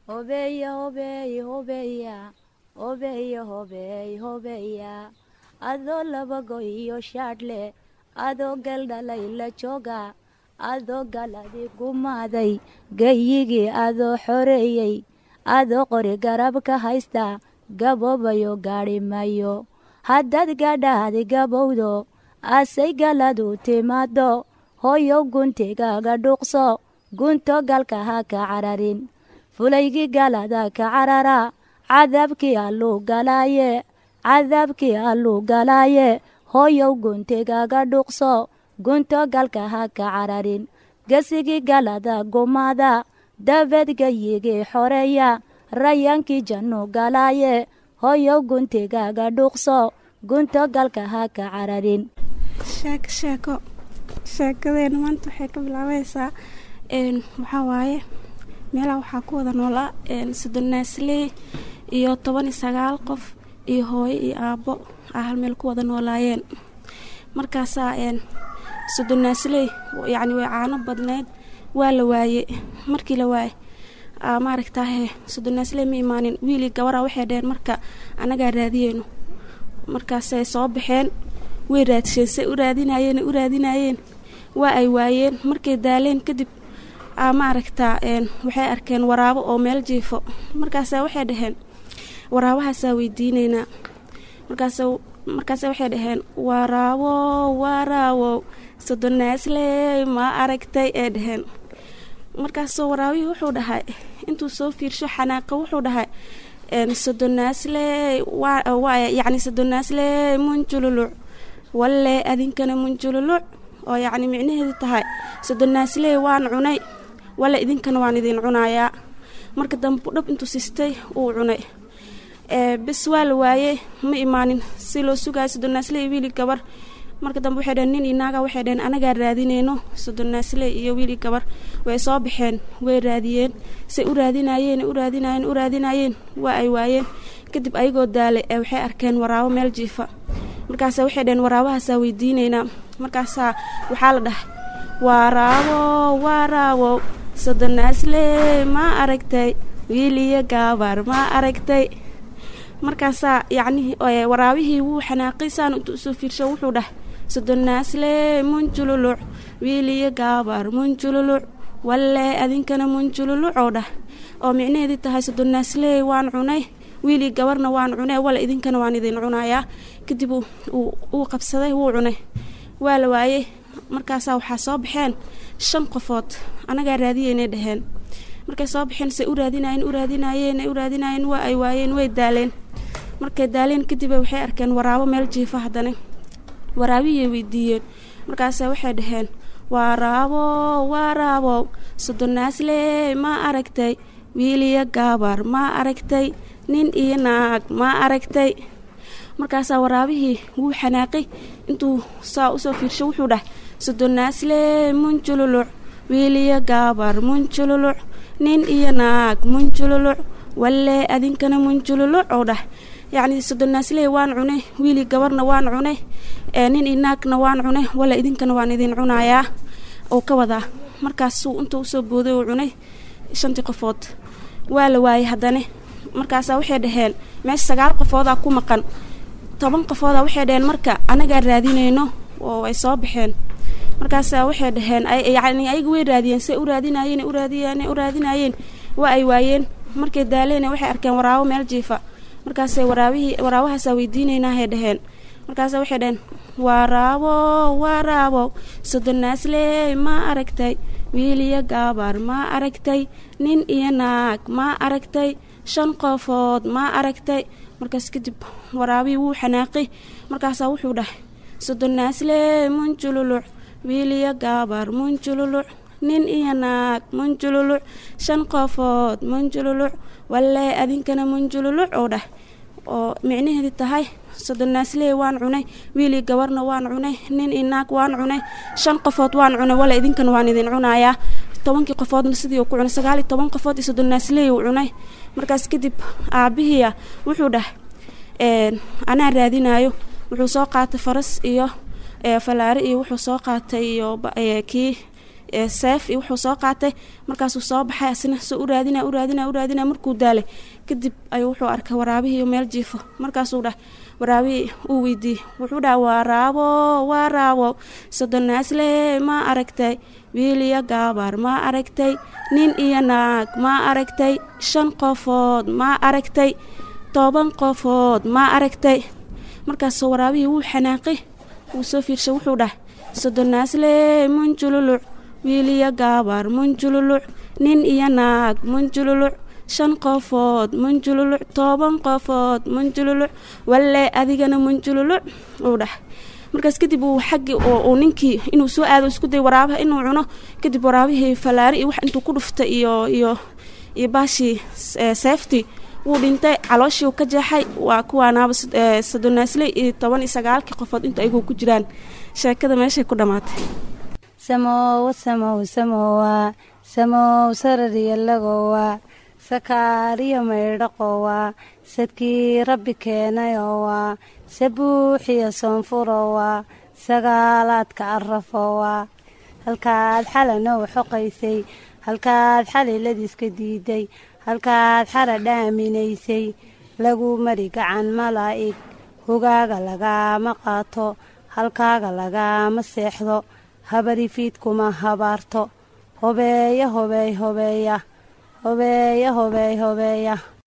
hobeya hobeey hobeya hobeya hobeey hobeya adoo labago iyo shaadhle adoo galdhalay la jooga adoo galadi gumaaday gayigii adoo xoreeyey adoo qori garab ka haysta gaboobayo gaadhi mayo haddaad gadhaadi gabowdo asay galadu timaado hooyow guntigaaga dhuuqso gunto galka ha ka cararin fulaygii galada ka carara cadaabkii alluu galaaye cadaabkii alluu galaaye hooyow guntigaaga dhuuqso gunto galka ha ka cararin gesigii galada gumaada dabeed gayigii xoreeya rayaankii jannu galaaye hooyow guntigaaga dhuuqso gunto galka ha ka cararin sheeko sheeko sheekadeena maanta waxay ka bilaabaysaa waxaa waaye meelaha waxaa ku wada noolaa soddonnaasley iyo toban iyo sagaal qof iyo hooyo iyo aabbo a hal meel ku wada noolaayeen markaasaa soddonnaasley yacni way caano badneyd waa la waaye markii la waaye maaragtaahe soddonnaasley ma imaanin wiilii gabara waxay dheheen marka annagaa raadiyeyno markaasay soo baxeen way raadisheen say u raadinayeen u raadinayeen waa ay waayeen markay daaleen kadib maaragtaa waxay arkeen waraabo oo meel jiifo markaasa waxay dhaheen waraabahaasaa weydiineynaa markaas markaase waxay dhaheen waraabo waraawow soddonnaasley ma aragtay ee dhaheen markaasoo waraabihii wuxuu dhahay intuu soo fiirsho xanaaqa wuxuu dhahay soddonnaasley yacni soddonnaasley munjululuc walle adinkana munjululuc oo yacni micnaheedu tahay soddonnaasley waan cunay walle idinkana waan idin cunayaa marka dambe dhab intuu sistay uu cunay bes waa la waayey ma imaanin si loo sugayo soddonnaasley iyo wiili gabar marka dambe waxay dhaheen nin iyo naaga waxay dhaheen anagaa raadineyno soddonnaasley iyo wiili gabar way soo baxeen way raadiyeen say u raadinayeen u raadinayeen u raadinayeen waa ay waayeen kadib ayagoo daalay ee waxay arkeen waraabo meel jiifa markaasa waxay dhaheen waraabahaasaa weydiineynaa markaasaa waxaa la dhahay waraabo waraabow soddonnaasley ma aragtay wiiliyo gaabar ma aragtay markaasaa yacni waraabihii wuu xanaaqay saan intuu usoo fiirsho wuxuu dhahay soddonnaasley munjululuc wiiliyo gaabar munjululuc walle adinkana munjululuc oo dhah oo micnaheedii tahay soddonnaasley waan cunay wiilii gabarna waan cunay walle idinkana waan idin cunayaa kadib uu qabsaday wuu cunay waa la waayey markaasaa waxaa soo baxeen shan qofood annagaa raadiyeynay dhaheen markay soo baxeen say u raadinayeen u raadinayeen u raadinayeen waa ay waayeen way daaleen markay daaleen kadib waxay arkeen waraabo meel jiifa haddana waraabihiyay weydiiyeen markaase waxay dhaheen waraabo waraabow soddonnaasley ma aragtay wiiliyo gaabar ma aragtay nin iyo naag ma aragtay markaasaa waraabihii wuu xanaaqay intuu saa usoo fiirsho wuxuu dhahay soddonnaasley munjululuc wiiliyo gaabar munjululuc nin iyo naag munjululuc walle adinkana munjululuc oo dhah yacni soddonnaasley waan cunay wiilii gabarna waan cunay nin iyo naagna waan cunay walle idinkana waan idin cunayaa oo ka wadaa markaasuu intuu usoo booday uu cunay shantii qofood waa la waayey haddana markaasaa waxay dhaheen meesha sagaal qofoodaa ku maqan toban qofoodaa waxay dhaheen marka anagaa raadinayno oo ay soo baxeen markaasaa waxay dhaheen yacni ayaga way raadiyeen say u raadinayeen u raadiyeen u raadinayeen waa ay waayeen markay daaleen waxay arkeen waraabo meel jiifa markaasay waraabihii waraabahaasaa weydiinaynahay dhaheen markaasa waxay dhaheen waraabo waraabo soddonnaasley ma aragtay wiiliyo gaabar ma aragtay nin iyo naag ma aragtay shan qofood ma aragtay markaas kadib waraabihii wuu xanaaqay markaasaa wuxuu dhahay soddonnaasley munjululuc wiiliyo gaabar munjululuc nin iyo naag munjululuc shan qofood munjululuc walle adinkana munjululuc oo dhah oo micnaheedi tahay soddonnaasley waan cunay wiilii gabarna waan cunay nin iyo naag waan cunay shan qofood waan cunay walle idinkana waan idin cunayaa tobankii qofoodna sidii uu ku cunay sagaal iyo toban qofood iyo soddonnaasley uu cunay markaas kadib aabbihiia wuxuu dhahay anaa raadinayo wuxuu soo qaatay faras iyo falaare iyo wuxuu soo qaatay iyo kii seef iyo wuxuu soo qaatay markaasuu soo baxay asina soo u raadina u raadina u raadina markuu daalay kadib ayuu wuxuu arkay waraabihii meel jiifo markaasuu dhah waraabihii uu weydiiyey wuxuu dhaha waraabo waraabo sodonaasle ma aragtay wiil iyo gaabar ma aragtay nin iyo naag ma aragtay shan qofood ma aragtay toban qofood ma aragtay markaasoo waraabihii wuu xanaaqay wuu soo fiirshay wuxuu dhah sodonaasle munjululuc wiil iyo gaabar munjululuc nin iyo naag munjululuc shan qofood munjululuc toban qofood munjululuc walle adigana munjululuc uu dhah markaas kadib uu xaggii uu ninkii inuu soo aado isku day waraabaha inuu cuno kadib waraabihii fallaari iyo wax intuu ku dhuftay iyo iyo iyo baashii seeftii wuu dhintay calooshii ka jeexay waa kuwaanaaba sadonaasle iyo toban iyo sagaalkii qofood inta ayagu ku jiraan sheekada meeshay ku dhammaatay samowa samow samowa samow sarariyalagowa sakaariyo maydhaqowa sadkii rabbi keenayowa sabuuxiyo soonfurowa sagaalaadka arafowa halkaad xalanow xoqaysay halkaad xaliladiiska diiday halkaad xara dhaaminaysay lagu mari gacan malaa'ig hogaaga lagaama qaato halkaaga lagaama seexdo habarifiidkuma habaarto hobeeya hobeey hobeeya hobeeya hobeey hobeeya